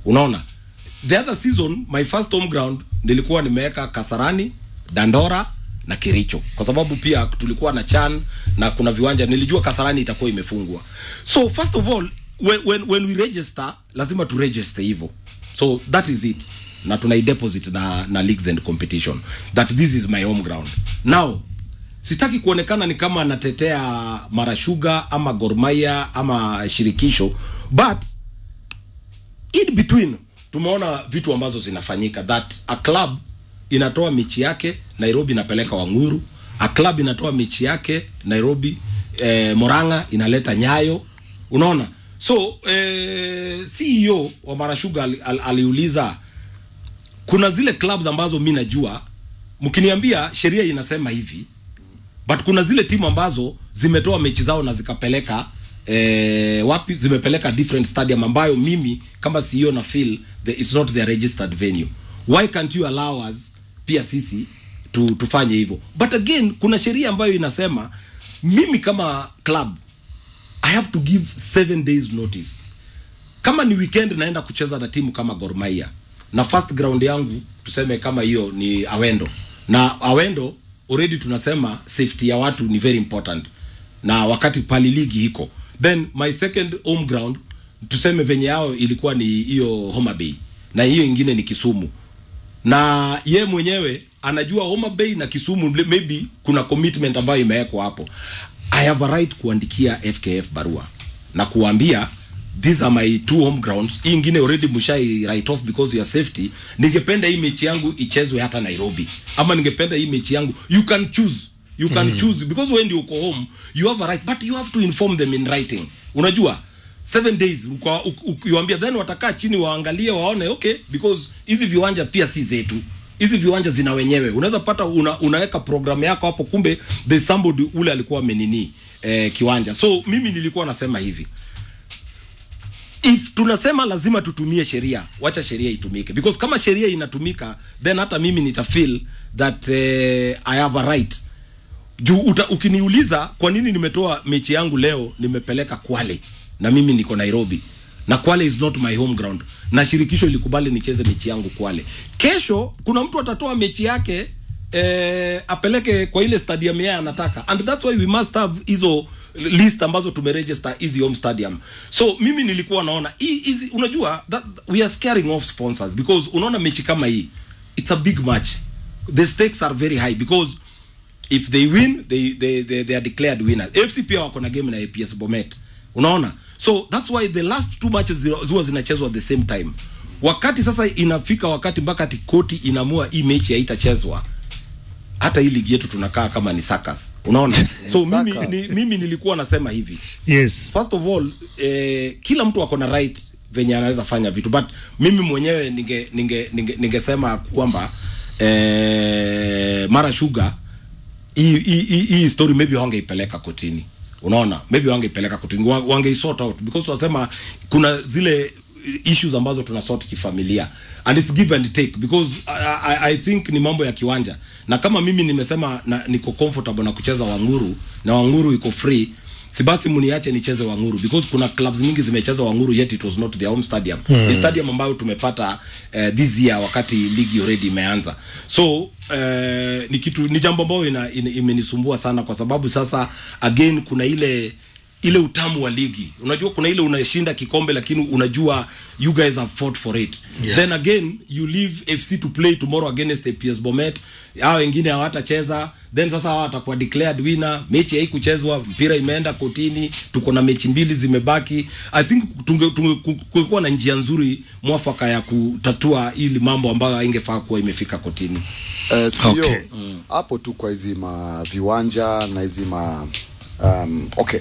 unaona the other season my first home ground nilikuwa nimeweka kasarani dandora na kiricho kwa sababu pia tulikuwa na chan na kuna viwanja nilijua kasarani itakuwa imefungwa so first of all when, when, when we register lazima tu register hivyo so that is it na tunaideposit na, na leagues and competition that this is my home ground now sitaki kuonekana ni kama natetea marashuga ama gormaya ama shirikisho but in between tumeona vitu ambazo zinafanyika that a club inatoa michi yake nairobi inapeleka wanguru a club inatoa michi yake nairobi eh, moranga inaleta nyayo unaona so eh, ceo wa marashuga ali, ali, aliuliza kuna zile clubs ambazo mi najua mkiniambia sheria inasema hivi but kuna zile timu ambazo zimetoa mechi zao na zikapeleka eh, wapi zimepeleka different stadium ambayo mimi kama CEO na feel the, it's not their registered venue why can't you allow us pia sisi tu, tufanye hivyo but again kuna sheria ambayo inasema mimi kama club i have to give seven days notice kama ni weekend naenda kucheza na timu kama Gor Mahia na first ground yangu tuseme kama hiyo ni Awendo na Awendo already tunasema safety ya watu ni very important na wakati pali ligi iko then my second home ground tuseme venye yao ilikuwa ni hiyo Homa Bay na hiyo ingine ni Kisumu na ye mwenyewe anajua Homa Bay na Kisumu maybe kuna commitment ambayo imewekwa hapo. I have a right kuandikia FKF barua na kuambia these are my two home grounds. Hii ingine already mshai write off because ya safety. Ningependa hii mechi yangu ichezwe hata Nairobi, ama ningependa hii mechi yangu, you can choose you can mm. choose because when you uko home you have a right but you have to inform them in writing. Unajua seven days uka- uk- ukiwaambia then watakaa chini waangalie waone okay because hizi viwanja pia si zetu hizi viwanja zina wenyewe unaweza pata una, unaweka programu yako hapo kumbe there's somebody ule alikuwa amenini eh, kiwanja so mimi nilikuwa nasema hivi if tunasema lazima tutumie sheria wacha sheria itumike because kama sheria inatumika then hata mimi nitafeel that eh, i have a right juu uta, ukiniuliza kwa nini nimetoa mechi yangu leo nimepeleka Kwale na mimi niko Nairobi na Kwale is not my home ground na shirikisho ilikubali nicheze mechi yangu Kwale. Kesho kuna mtu atatoa mechi yake eh, apeleke kwa ile stadium yeye anataka and that's why we must have hizo list ambazo tumeregister hizi home stadium. So mimi nilikuwa naona hii hizi unajua that, we are scaring off sponsors because unaona mechi kama hii it's a big match. The stakes are very high because if they win they, they, they, they are declared winners fc pia wako na game na aps bomet unaona so that's why the last two matches zi- ziwa zinachezwa at the same time wakati sasa inafika wakati mpaka ati koti inamua hii mechi haitachezwa hata hii ligi yetu tunakaa kama ni sakas unaona so mimi, Circus. ni, mimi nilikuwa nasema hivi yes first of all eh, kila mtu ako na right venye anaweza fanya vitu but mimi mwenyewe ninge ninge ninge ningesema kwamba eh, mara shuga hii hii- hii hii story maybe wangeipeleka kotini unaona maybe wangeipeleka kotini wa- wangeisort out because wasema kuna zile issues ambazo tuna sort kifamilia and it's give and take because I, I, I think ni mambo ya kiwanja na kama mimi nimesema na, niko comfortable na kucheza wanguru na wanguru iko free si basi mniache nicheze wanguru because kuna clubs mingi zimecheza wanguru yet it was not their home stadium hmm. ni stadium ambayo tumepata uh, this year wakati ligi already imeanza so uh, ni kitu ni jambo ambayo ina, ina, imenisumbua sana kwa sababu sasa again kuna ile ile utamu wa ligi unajua kuna ile unashinda kikombe lakini unajua you guys have fought for it yeah. then again you leave fc to play tomorrow against APS Bomet hao wengine hawatacheza then sasa hao watakuwa declared winner mechi haikuchezwa mpira imeenda kotini tuko na mechi mbili zimebaki i think tunge, tunge, ku- kulikuwa na njia nzuri mwafaka ya kutatua ili mambo ambayo haingefaa kuwa imefika kotini Eh, sio Okay. hapo tu kwa hizi ma viwanja na hizi ma um, okay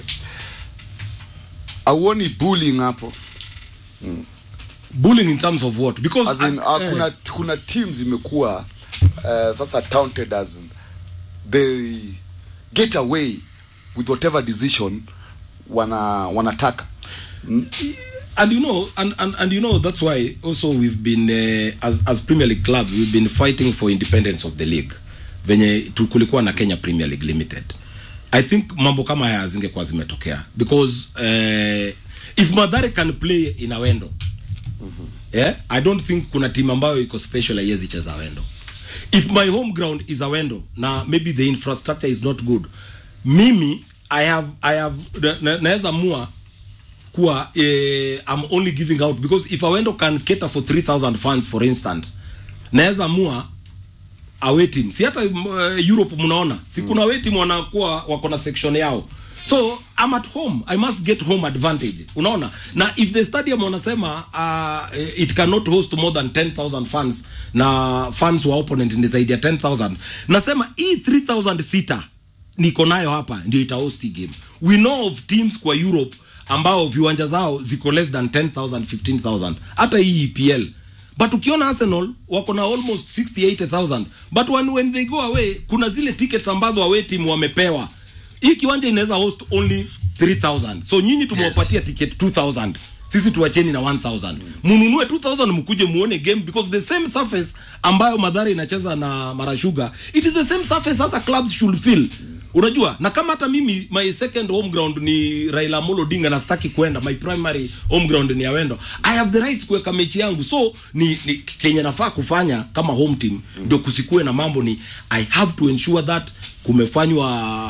auoni bullying hapo bullying in terms of what because as in, uh, uh, eh, kuna kuna teams zimekuwa uh, sasa taunted as they get away with whatever decision wana wanataka and you know and, and and you know that's why also we've been uh, as as premier league clubs we've been fighting for independence of the league venye tu- kulikuwa na kenya premier league limited i think mambo kama haya zingekuwa zimetokea because uh, if madhare can play in awendo yeah? i don't think kuna timu ambayo iko special haiwezi cheza awendo if my home ground is awendo na maybe the infrastructure is not good mimi i have i have na- na- naweza mua kuwa eh, i'm only giving out because if awendo can cater for 3000 fans for instance naweza mua away team si hata uh, europe mnaona si kuna away team wanakuwa wako na section yao so i'm at home i must get home advantage unaona na if the stadium wanasema uh, it cannot host more than 10000 fans na fans wa opponent ni zaidi ya 10000 nasema hii 3000 sita niko nayo hapa ndio itahost hii game we know of teams kwa europe ambao viwanja zao ziko less than 10000 15000 hata hii EPL but ukiona arsenal wako na almost 68000 but when, when they go away kuna zile tickets ambazo away team wamepewa hii kiwanja inaweza host only 3000 so nyinyi tumewapatia yes. ticket 2000 sisi tuwacheni na 1000 mununue 2000 mkuje muone game because the same surface ambayo madhara inacheza na marashuga it is the same surface hata clubs should feel unajua na kama hata mimi my second home ground ni Raila Amolo Odinga na sitaki kwenda my primary home ground ni Awendo I have the right kuweka mechi yangu so ni, ni kenye nafaa kufanya kama home team ndio kusikue na mambo ni I have to ensure that kumefanywa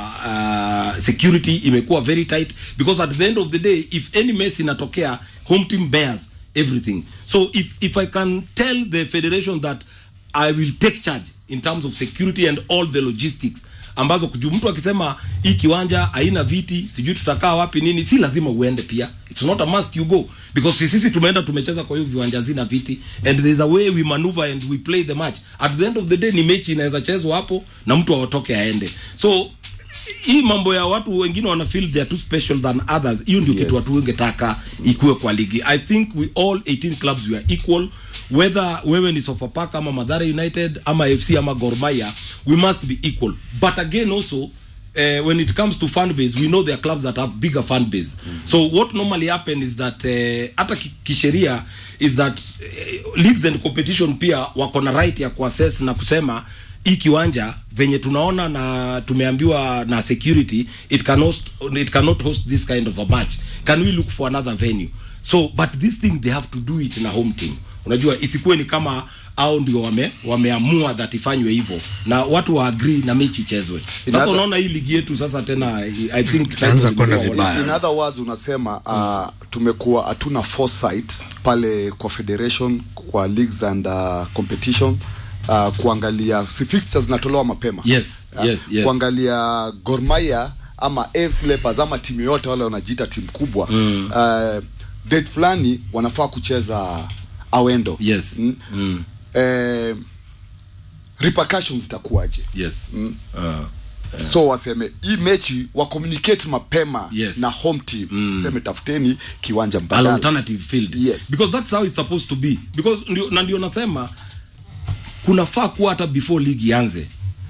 uh, security imekuwa very tight because at the end of the day if any mess inatokea home team bears everything so if, if I can tell the federation that I will take charge in terms of security and all the logistics ambazo kuju mtu akisema hii kiwanja haina viti sijui tutakaa wapi nini si lazima uende pia it's not a must you go because si- sisi tumeenda tumecheza kwa hiyo viwanja zina viti and there's a way we maneuver and we play the match at the end of the day ni mechi inaweza chezwa hapo na mtu aotoke aende so hii mambo ya watu wengine wana feel they are too special than others hiyo ndio Yes. kitu watu wengetaka ikuwe kwa ligi i think we all 18 clubs we are equal whether wewe ni sofapaka ama madhara united ama fc ama gormaya we must be equal but again also uh, when it comes to fan base we know there are clubs that have bigger fan base so what normally happen is that uh, hata ki- kisheria is that uh, leagues and competition pia wako na right ya kuassess na kusema hii kiwanja venye tunaona na tumeambiwa na security it can host, it cannot host this kind of a match can we look for another venue so but this thing they have to do it na home team unajua isikuwe ni kama au ndio wame wameamua that ifanywe hivyo na watu wa agree na mechi ichezwe sasa Inatha- unaona hii ligi yetu sasa tena i think Itaanza kwenda time vibaya. in other words unasema uh, tumekuwa hatuna foresight pale kwa federation kwa leagues and uh, competition uh, kuangalia si fixtures zinatolewa mapema Yes, Uh, yes, yes. kuangalia Gor Mahia ama AFC Leopards ama timu yoyote wale wanajiita timu kubwa mm. uh, date fulani wanafaa kucheza awendo yes mm. mm. eh, repercussions zitakuwaje yes uh, so waseme hii mechi wa communicate mapema Yes. na home team mm. seme tafuteni kiwanja an mbadala alternative field Yes. because that's how it's supposed to be because ndio, na ndio nasema kunafaa kuwa hata before league ianze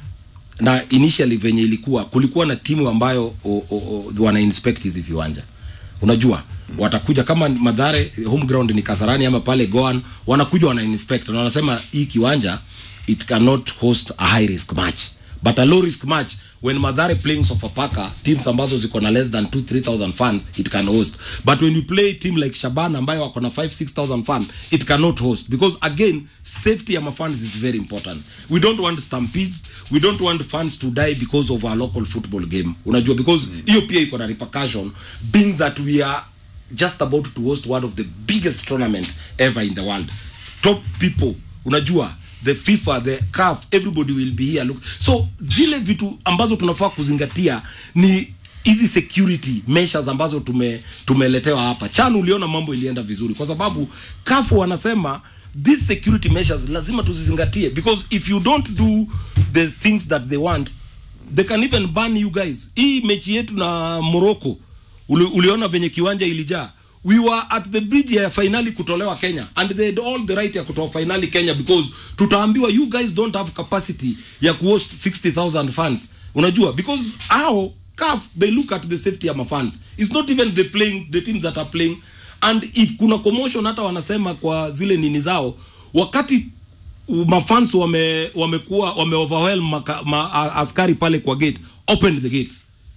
na initially venye ilikuwa kulikuwa na timu ambayo o, o, o, wana inspect hizi viwanja unajua watakuja kama madhare home ground ni kasarani ama pale goan wanakuja wana inspect na wanasema hii kiwanja it cannot host a high risk match but a low risk match when madhare playing sofapaka teams ambazo ziko na less than 2 3000 fans it can host but when you play team like shaban ambayo wako na 5 6000 fans it cannot host because again safety ya mafans is very important we don't want stampede we don't want fans to die because of our local football game unajua because hiyo pia iko na repercussion being that we are just about to host one of the biggest tournament ever in the world top people unajua the fifa the caf everybody will be here look so zile vitu ambazo tunafaa kuzingatia ni hizi security measures ambazo tume tumeletewa hapa chan uliona mambo ilienda vizuri kwa sababu kafu wanasema these security measures lazima tuzizingatie because if you don't do the things that they want they can even ban you guys hii mechi yetu na morocco uli, uliona venye kiwanja ilijaa we were at the bridge ya finali kutolewa kenya and they had all the right ya kutoa finali kenya because tutaambiwa you guys don't have capacity ya kuhost 60000 fans unajua because how caf they look at the safety ya mafans it's not even the playing the teams that are playing and if kuna commotion hata wanasema kwa zile nini zao wakati mafans wame wamekuwa wame overwhelm maka, ma, a- askari pale kwa gate open the gates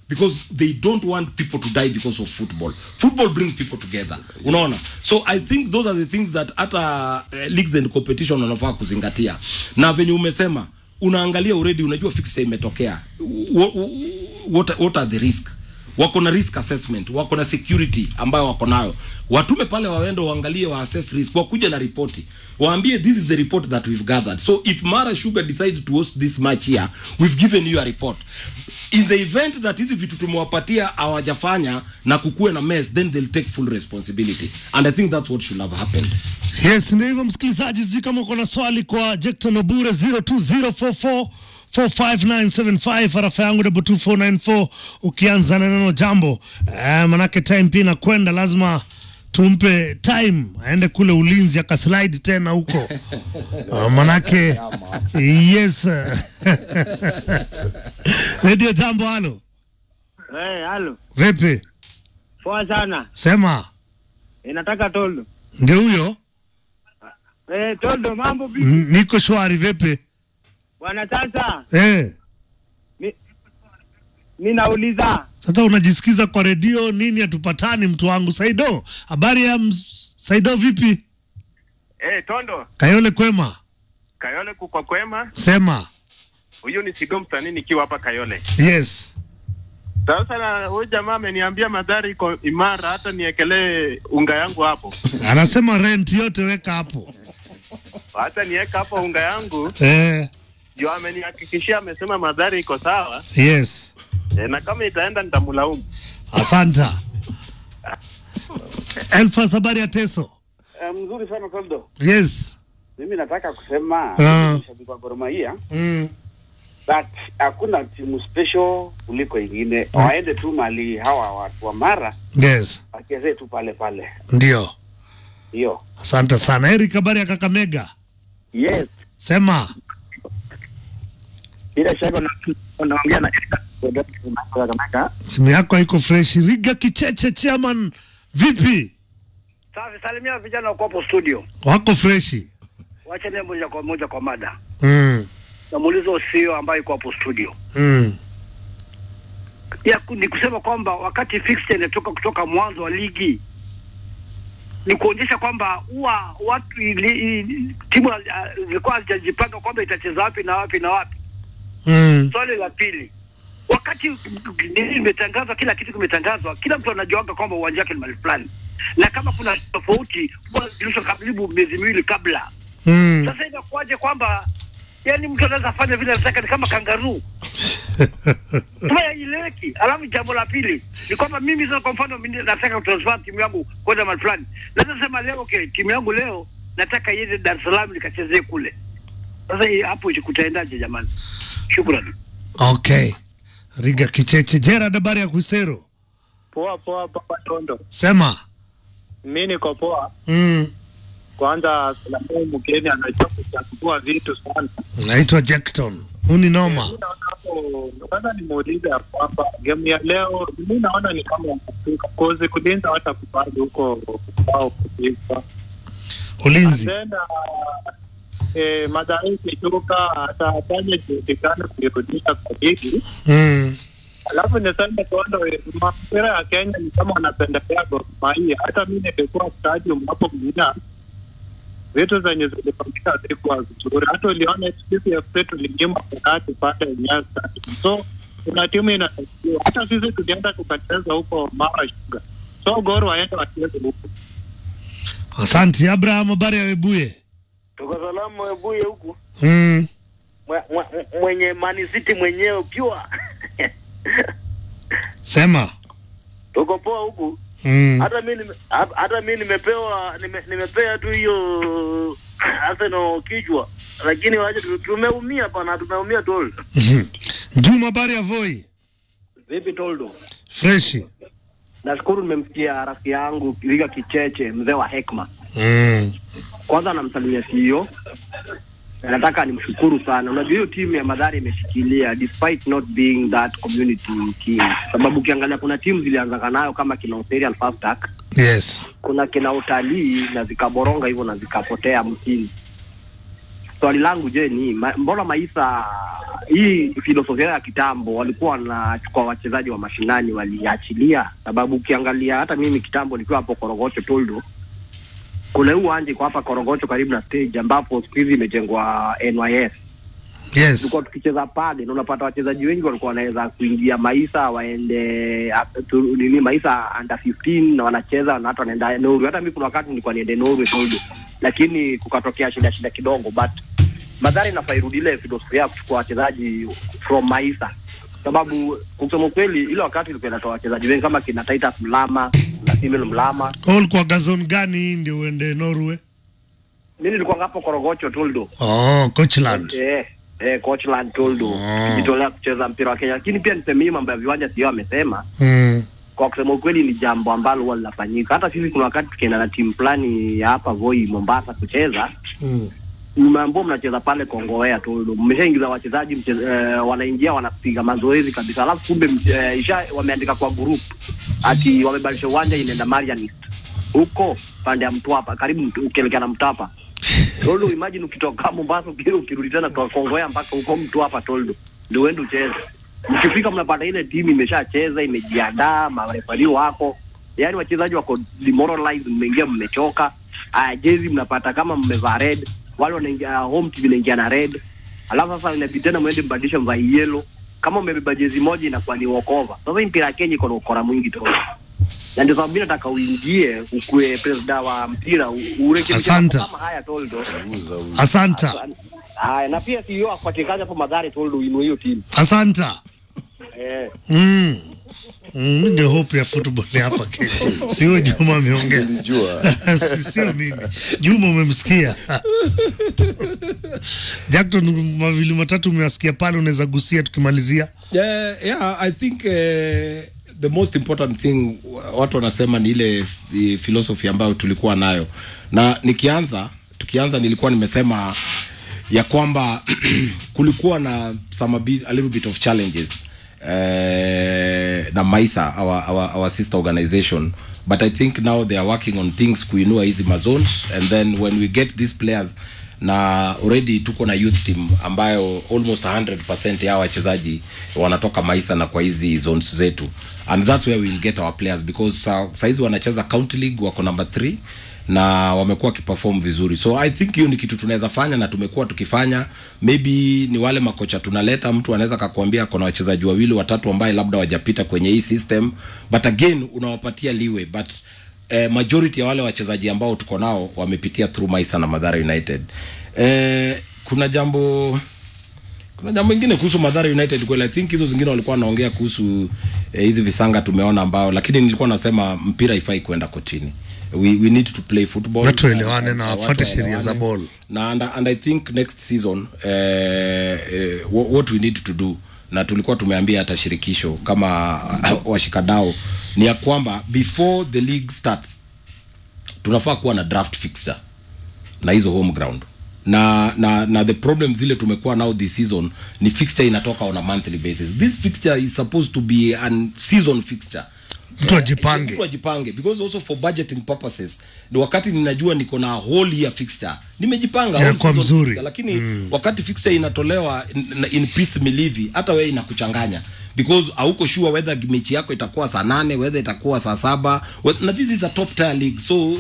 because they don't want people to die because of football football brings people together unaona so i think those are the things that hata uh, leagues and competition wanafaa kuzingatia na venye umesema unaangalia already unajua fixture imetokea what, what, what are the risk wako na risk assessment wako na security ambayo wako nayo watume pale waende waangalie wa assess risk wakuja na ripoti waambie this is the report that we've gathered so if mara sugar decides to host this match here we've given you a report in the event that hizi vitu tumewapatia hawajafanya na kukuwe na mess then they'll take full responsibility and i think that's what should have happened Yes, ndio hivyo msikilizaji, sijui kama uko na swali kwa Jecton Obure 020444 45975 arafa yangu double 2494 ukianza na neno jambo eh, manake time pia inakwenda, lazima tumpe time aende kule ulinzi akaslide tena huko uh, manake yes redio jambo, halo Eh, halo. vipi? Poa sana. Sema Inataka Toldo. ndio huyo. Eh, Toldo mambo vipi? N- niko shwari, vipi? Bwana sasa Eh, mi, mi nauliza sasa unajisikiza kwa redio nini? Hatupatani mtu wangu. Saido, habari ya ms- Saido, vipi? Eh, Tondo, Kayole kwema? Kayole kuko kwema. Sema Huyu ni Sido msanii nikiwa hapa Kayole. yes. Sasa na huyu jamaa ameniambia madhari iko imara, hata niekelee unga yangu hapo, Anasema rent yote weka hapo. hata niweka hapo unga yangu Eh, ndio amenihakikishia, amesema madhari iko sawa yes. e, na kama itaenda nitamlaumu. Asanta. Elfas, habari ya Teso? Eh, mzuri sana Toldo. Yes. Mimi nataka kusema Ah. mshabiki wa Gor Mahia Mm. that hakuna timu special kuliko ingine. Waende tu mali hawa watu wa Mara Yes. wachezee tu pale pale. Ndio. Hiyo. Asante sana. Eric, habari ya Kakamega? yes, Sema. bila shaka na- unaongea na Kameka. Simu yako haiko fresh. Riga Kicheche chairman, vipi? Safi, salimia vijana wako hapo studio. Wako freshi? Wacha niende moja kwa moja kwa mada. Mm. Namuuliza usio ambaye yuko hapo studio. Mm. Ya, ku- ni kusema kwamba wakati fixture inatoka kutoka mwanzo wa ligi ni kuonyesha kwamba huwa watu ili, ili, timu uh, zilikuwa hazijajipanga kwamba itacheza wapi na wapi na wapi. Mm. Swali la pili, wakati nini imetangazwa, kila kitu kimetangazwa, kila mtu anajuanga kwamba uwanja wake ni mahali fulani, na kama kuna tofauti huwa zilishwa karibu miezi miwili kabla. Mm. Sasa inakuwaje kwamba yani mtu anaweza fanya vile anataka, ni kama kangaruu Sasa haieleweki. Alafu jambo la pili ni kwamba mimi sasa, kwa mfano, mimi nataka kutransfer timu yangu kwenda mahali fulani, naweza sema leo okay, timu yangu leo nataka iende Dar es Salaam nikachezee kule. Sasa hii hapo kutaendaje jamani? Shukrani. Okay. Riga Kicheche. Gerard, habari ya Kusero? Poa poa poa, Tondo, Sema. mi niko poa. Mm. Kwanza salamu mgeni anajua kuchambua vitu sana. Naitwa Jackton. Huni noma. Mi naona hapo, kwanza nimuulize ya kwamba game ya leo mi naona ni kama Afrika kozi kulinda hata kubali huko kwao kupigwa Ulinzi. tena eh, Mathare ikishuka atafanya juhudi gani kuirudisha kwa ligi. Mm. Alafu niseme Tondo, eh, mpira ya Kenya ni kama wanapendelea Gor Mahia. Hata mi nilikuwa stadium hapo Mnyina, vitu zenye zilifanyika zilikuwa vizuri. Hata uliona sisi FC tulinyima penalti pale Nyayo Stadium. So kuna timu inatakiwa, hata sisi tulienda tukacheza huko Mara Sugar. So Gor waende wacheze huko. Asante. Abraham, habari ya Webuye? Tuko salamu Webuye huku Mm. Mwe- mwe- mwenye Man City mwenyewe ukiwa Sema. tuko poa huku. Mm. Hata mi nime- ha- hata mi nimepewa nime, nimepea tu hiyo Arsenal kichwa, lakini waje tu- tumeumia pana, tumeumia tol. Juma, habari ya Voi? Vipi Toldo? Freshi. Nashukuru nimemsikia rafiki yangu Riga Kicheche, mzee wa hekma. Mm. Kwanza namsalimia CEO na nataka nimshukuru sana. Unajua hiyo timu ya Madhari imeshikilia despite not being that community team, sababu ukiangalia kuna timu zilianzaka nayo kama kina Imperial Fast Track, Yes. kuna kina utalii na zikaboronga hivyo na zikapotea mtini. Swali langu je, ni ma, mbona Maisa hii filosofia ya kitambo walikuwa wanachukua wachezaji wa mashinani waliachilia, sababu ukiangalia hata mimi kitambo nikiwa hapo Korogocho Toldo, kuna huu uwanja iko hapa Korogocho karibu na stage ambapo siku hizi imejengwa NYS yes tulikuwa tukicheza pale na unapata wachezaji wengi walikuwa wanaweza kuingia maisa waende uh, tu, nini maisa under 15 na wanacheza na hata wanaenda Norway. Hata mimi kuna wakati nilikuwa niende Norway Toldo, lakini kukatokea shida shida kidogo, but Madhari inafaa irudi ile filosofia ya kuchukua wachezaji from maisa, sababu kusema ukweli, ile wakati ilikuwa inatoa wachezaji wengi kama kina Titus Mlama na Simon Mlama. Wewe ulikuwa gazon gani ndio uende Norway? Mimi nilikuwa hapo Korogocho Toldo. Oh, Coachland. Eh, eh, Coachland Toldo. Ah. Kujitolea kucheza mpira wa Kenya. Lakini pia niseme hii mambo ya viwanja sio amesema. Mm. Kwa kusema ukweli ni jambo ambalo huwa linafanyika. Hata sisi kuna wakati tukienda na timu fulani ya hapa Voi Mombasa kucheza, Mm. mmeambua mnacheza pale Kongowea Toldo. Mmeshaingiza wachezaji mche, eh, wanaingia wanapiga mazoezi kabisa. Alafu kumbe mche- eh, isha wameandika kwa group ati wamebadilisha uwanja inaenda Marianist. Huko pande ya Mtwapa karibu Mt- ukielekea na Mtapa. Toldo, imagine ukitoka Mombasa uki- ukirudi tena kwa Kongowea mpaka huko Mtwapa Toldo. Ndio uende ucheze. Mkifika mnapata ile timu imeshacheza, imejiandaa, marefari wako. Yaani wachezaji wako demoralized, mmeingia mmechoka. Aya, jezi mnapata kama mmevaa red, wale wanaingia home team inaingia na red. Alafu sasa inabidi tena mwende mbadilishe mvaa yellow. Kama umebeba jezi moja inakuwa ni walkover. Sasa hii mpira ya Kenya iko na ukora mwingi tu. Na ndio sababu mimi nataka uingie ukue president wa mpira u- urekebishe Asante. mambo kama haya Toldo. Asanta. Haya, na pia CEO afuatie kazi hapo Madhari Toldo uinue hiyo timu. Asanta. Eh. Mm. Mm, ndio hope ya football hapa Kenya. Sio Juma ameongea. Nilijua. Si- Sio mimi. Juma umemsikia. Jackton, mawili matatu umewasikia pale, unaweza gusia tukimalizia. yeah, yeah, I think uh, the most important thing watu wanasema ni ile f- philosophy ambayo tulikuwa nayo, na nikianza tukianza, nilikuwa nimesema ya kwamba kulikuwa na some a, bit, a little bit of challenges uh, na Maisa our, our, our sister organization but I think now they are working on things kuinua hizi mazones and then when we get these players na already tuko na youth team ambayo almost 100% ya wachezaji wanatoka Maisa na kwa hizi zones zetu and that's where we'll get our players because uh, saizi wanacheza county league wako number 3 na wamekuwa wakiperform vizuri so i think hiyo ni kitu tunaweza fanya na tumekuwa tukifanya maybe ni wale makocha tunaleta mtu anaweza kakuambia kuna wachezaji wawili watatu ambaye labda wajapita kwenye hii system but again unawapatia liwe but eh, majority ya wale wachezaji ambao tuko nao wamepitia through maisa na madhara united eh, kuna jambo kuna jambo ingine kuhusu Madhara United kweli, I think hizo zingine walikuwa wanaongea kuhusu eh, hizi visanga tumeona ambao, lakini nilikuwa nasema mpira ifai kwenda kotini. We, we need to play football. Watu waelewane na watu wafuate sheria waelewane. za ball. Na and, and I think next season eh, eh, wha- what we need to do na tulikuwa tumeambia hata shirikisho kama washikadao ni ya kwamba before the league starts tunafaa kuwa na draft fixture na hizo home ground na na na the problem zile tumekuwa nao this season ni fixture inatoka on a monthly basis this fixture is supposed to be an season fixture Mtu ajipange. mtu ajipange because also for budgeting purposes ni wakati ninajua niko na whole year fixture nimejipanga Yeah, whole kwa season mzuri. fixture, lakini mm. wakati fixture inatolewa in, in piecemeal hivi hata wewe inakuchanganya because hauko sure whether mechi yako itakuwa saa nane whether itakuwa saa saba whe- na this is a top tier league so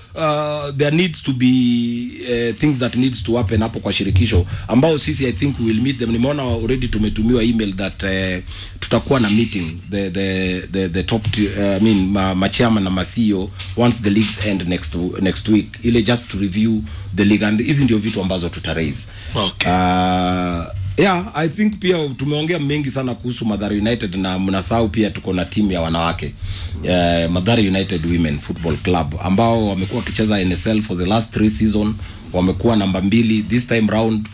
uh, there needs to be uh, things that needs to happen hapo kwa shirikisho ambao sisi i think we will meet them nimeona already tumetumiwa email that uh, tutakuwa na meeting the the the, the top t- uh, I mean ma, ma chairman na ma CEO once the leagues end next next week ile just to review the league and hizi ndio vitu ambazo tuta raise Okay. uh, yeah i think pia tumeongea mengi sana kuhusu madhara united na mnasahau pia tuko na timu ya wanawake uh, madhara united women football club ambao wamekuwa wakicheza nsl for the last three season wamekuwa namba mbili this time round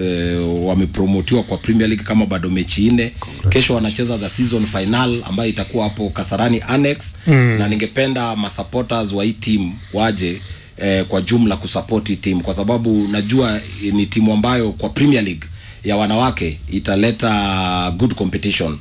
uh, wamepromotiwa kwa premier league kama bado mechi nne kesho wanacheza the season final ambayo itakuwa hapo kasarani annex mm. na ningependa masupporters wa hii team waje eh, kwa jumla kusupport hii team kwa sababu najua eh, ni timu ambayo kwa premier league ya wanawake italeta good competition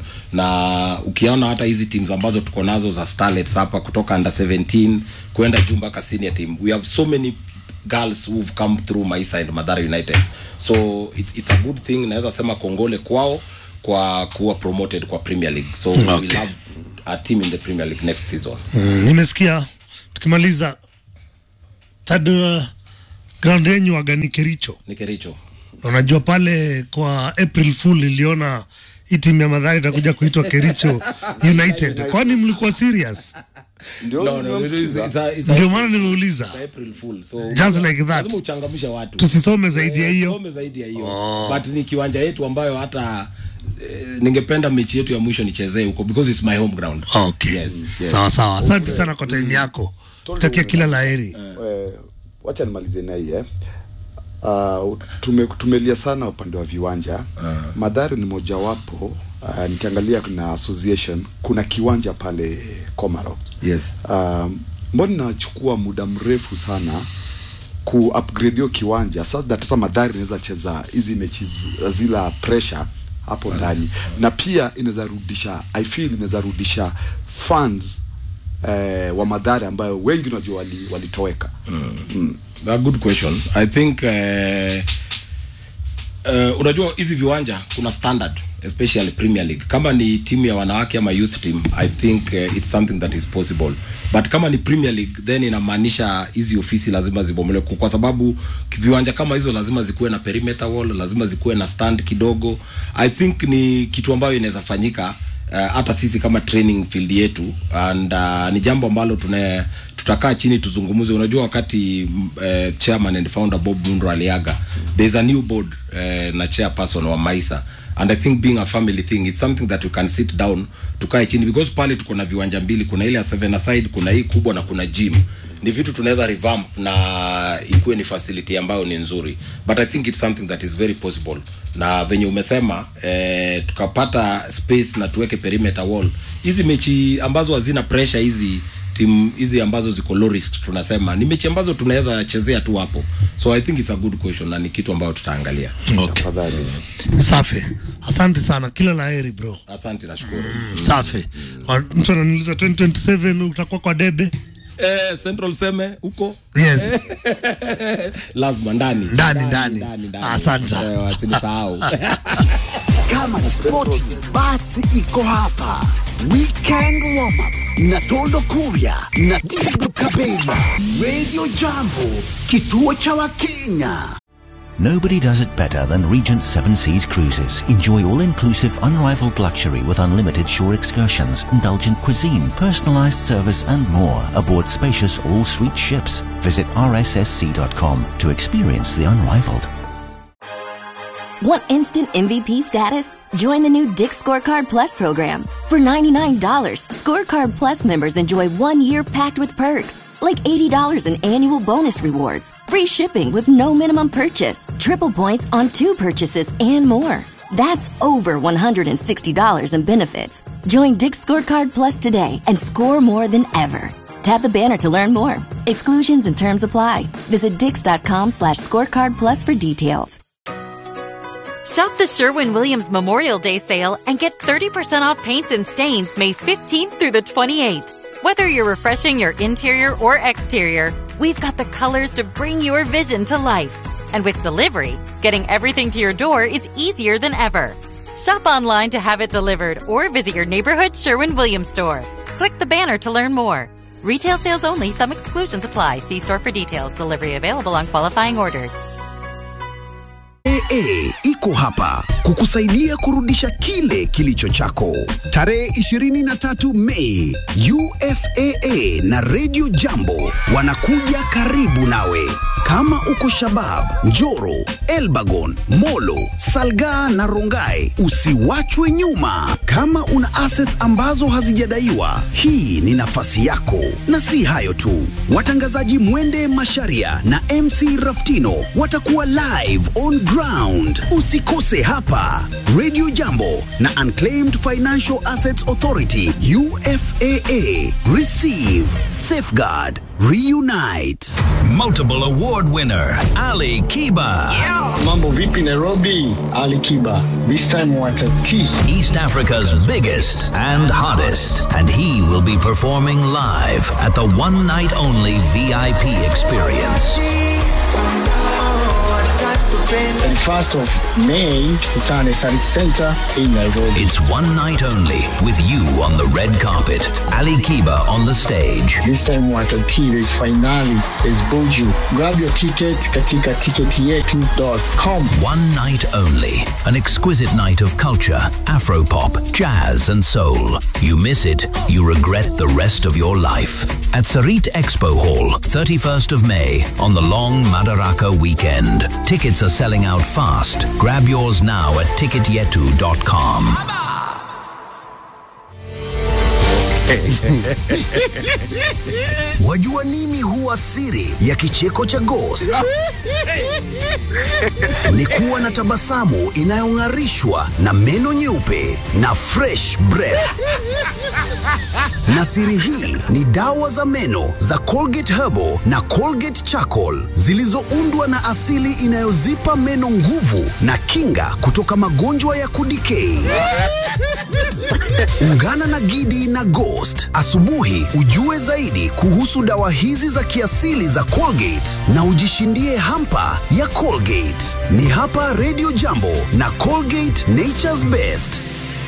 na ukiona hata hizi teams ambazo tuko nazo za starlets hapa kutoka under 17 kwenda juu mpaka senior team we have so many girls who've come through maisa and madhara united so it's, it's a good thing naweza sema kongole kwao kwa kuwa promoted kwa premier league so okay. we'll have a team in the premier league next season Mm, nimesikia tukimaliza third uh, ground yenyu waga ni Kericho. ni kericho Na Unajua pale kwa April Fool iliona hii timu ya Madhari itakuja kuitwa Kericho United. Kwani mlikuwa serious? ndio no, no, it's, nimemsikiza. it's, a, it's, a, Ndio maana nimeuliza. it's a April Fool. So, Just like that. lazima uchangamshe watu Tusisome zaidi ya Eh, hiyo. some zaidi ya hiyo but ni kiwanja yetu ambayo hata eh, ningependa mechi yetu ya mwisho nichezee huko because it's my home ground Okay. yes, yes. Sawa sawa. Asante sana kwa time yako. Takia kila laheri. Eh, wacha nimalizie na hii eh. Uh, tume, tumelia sana upande wa viwanja uh. Madhari ni mojawapo uh, nikiangalia kuna association kuna kiwanja pale Komaro yes um, mbona inachukua muda mrefu sana ku upgrade hiyo kiwanja sasa that sasa Madhari inaweza cheza hizi mechi zi- zila pressure hapo ndani na pia inaweza rudisha I feel inaweza rudisha fans eh, wa Madhari ambayo wengi unajua wali- walitoweka a good question i think uh, uh, unajua hizi viwanja kuna standard especially premier league kama ni timu ya wanawake ama youth team i think uh, it's something that is possible but kama ni premier league then inamaanisha hizi ofisi lazima zibomolewe kwa sababu viwanja kama hizo lazima zikuwe na perimeter wall lazima zikuwe na stand kidogo i think ni kitu ambayo inaweza fanyika uh, hata sisi kama training field yetu and uh, ni jambo ambalo tuna tutakaa chini tuzungumze unajua wakati uh, chairman and founder bob mundro aliaga there's a new board uh, na chairperson wa maisa and i think being a family thing it's something that we can sit down tukae chini because pale tuko na viwanja mbili kuna ile ya seven aside kuna hii kubwa na kuna gym ni vitu tunaweza revamp na ikuwe ni facility ambayo ni nzuri but i think it's something that is very possible na venye umesema eh, tukapata space na tuweke perimeter wall hizi mechi ambazo hazina pressure hizi timu hizi ambazo ziko low risk tunasema ni mechi ambazo tunaweza chezea tu hapo so i think it's a good question na ni kitu ambayo tutaangalia Okay. tafadhali Safi. Asante sana. Kila laheri bro. asante nashukuru Safi. Wa- Mtu ananiuliza 2027 utakuwa kwa debe? eh, central seme huko Yes. lazima ndani Ndani, ndani. Asante. eh, wasinisahau Kama ni spoti, basi iko hapa. Weekend warm up na Toldo Kuria na Tigo Kabela. Radio Jambo, kituo cha Wakenya. Nobody does it better than Regent Seven Seas Cruises. Enjoy all-inclusive, unrivaled luxury with unlimited shore excursions, indulgent cuisine, personalized service and more aboard spacious all-suite ships. Visit rssc.com to experience the unrivaled. Want instant MVP status? Join the new Dick Scorecard Plus program. For $99, Scorecard Plus members enjoy one year packed with perks, like $80 in annual bonus rewards, free shipping with no minimum purchase, triple points on two purchases, and more. That's over $160 in benefits. Join Dick Scorecard Plus today and score more than ever. Tap the banner to learn more. Exclusions and terms apply. Visit dix.com slash scorecard plus for details. Shop the Sherwin Williams Memorial Day sale and get 30% off paints and stains May 15th through the 28th. Whether you're refreshing your interior or exterior, we've got the colors to bring your vision to life. And with delivery, getting everything to your door is easier than ever. Shop online to have it delivered or visit your neighborhood Sherwin Williams store. Click the banner to learn more. Retail sales only, some exclusions apply. See store for details. Delivery available on qualifying orders. AA iko hapa kukusaidia kurudisha kile kilicho chako. Tarehe 23 Mei, UFAA na Radio Jambo wanakuja karibu nawe. Kama uko Shabab, Njoro, Elbagon, Molo, Salgaa na Rongai, usiwachwe nyuma. Kama una assets ambazo hazijadaiwa, hii ni nafasi yako. Na si hayo tu, watangazaji Mwende Masharia na MC Raftino watakuwa live on ground. Usikose hapa Radio Jambo na Unclaimed Financial Assets Authority UFAA. Receive, safeguard, reunite. Multiple award winner Ali Kiba. Mambo vipi Nairobi? Ali Kiba. This time watatiki. East Africa's biggest and hottest. And he will be performing live at the one night only VIP experience. And 1st of May, Kitane Service Center in Nairobi. It's one night only with you on the red carpet, Ali Kiba on the stage. This time watatili is finali is Buju. Grab your ticket katika ticketyetu.com. One night only. An exquisite night of culture, afropop, jazz, and soul. You miss it, you regret the rest of your life. At Sarit Expo Hall, 31st of May, on the long Madaraka weekend. Tickets are selling out fast. Grab yours now at ticketyetu.com. Wajua nini huwa siri ya kicheko cha Ghost? Ni kuwa na tabasamu inayong'arishwa na meno nyeupe na fresh breath. Na siri hii ni dawa za meno za Colgate Herbal na Colgate Charcoal zilizoundwa na asili inayozipa meno nguvu na kinga kutoka magonjwa ya kudikei. Ungana na Gidi na Ghost asubuhi ujue zaidi kuhusu dawa hizi za kiasili za Colgate na ujishindie hampa ya Colgate. Ni hapa Radio Jambo na Colgate Nature's Best.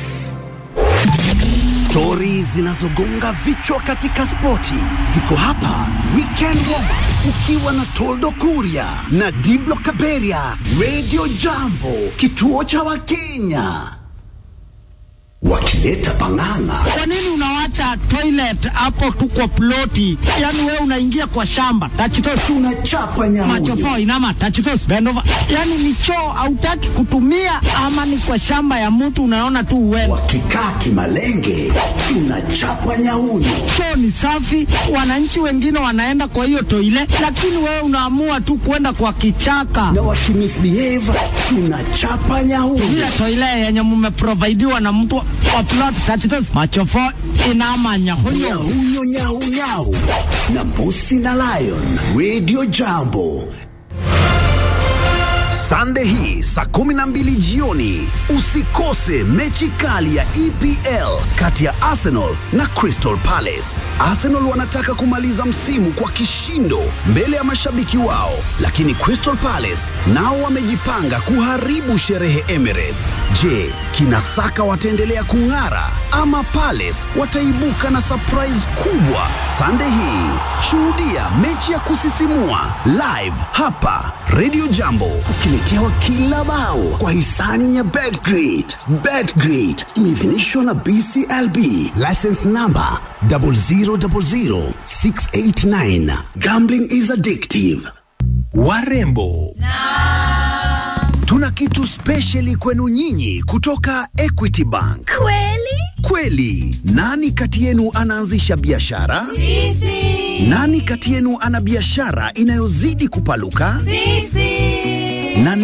Stori zinazogonga vichwa katika spoti ziko hapa Weekend Warm ukiwa na Toldo Kuria na Diblo Kaberia. Radio Jambo, kituo cha Wakenya wakileta pang'ang'a. Kwa nini unawacha toilet hapo tu kwa ploti? Yaani wewe unaingia kwa shamba tachitos, tunachapa nyamuyo. machofo inama tachitos, bend over. Yaani ni choo hautaki kutumia, ama ni kwa shamba ya mtu unaona tu uende. Wakikaa kimalenge, tunachapa nyauyo. Choo ni safi, wananchi wengine wanaenda kwa hiyo toile, lakini wewe unaamua tu kwenda kwa kichaka. Na wakimisbehave, tunachapa nyauyo. Ile toile yenye mmeprovidiwa na mtu wa plot tachitos, machofo inama nyahunyo. Nyauyo nyau nyau na Mbusi na Lion. Radio Jambo. Sande hii saa kumi na mbili jioni usikose mechi kali ya EPL kati ya Arsenal na Crystal Palace. Arsenal wanataka kumaliza msimu kwa kishindo mbele ya mashabiki wao, lakini Crystal Palace nao wamejipanga kuharibu sherehe Emirates. Je, kina Saka wataendelea kung'ara ama Palace wataibuka na surprise kubwa? Sande hii shuhudia mechi ya kusisimua live hapa Radio Jambo, ukiletewa kila bao kwa hisani ya Betgrid. Betgrid imeidhinishwa na BCLB, license number 0000689. Gambling is addictive. Warembo tuna kitu spesheli kwenu nyinyi kutoka Equity Bank. Kweli? Kweli, nani kati yenu anaanzisha biashara? Sisi. Nani kati yenu ana biashara inayozidi kupaluka? Sisi.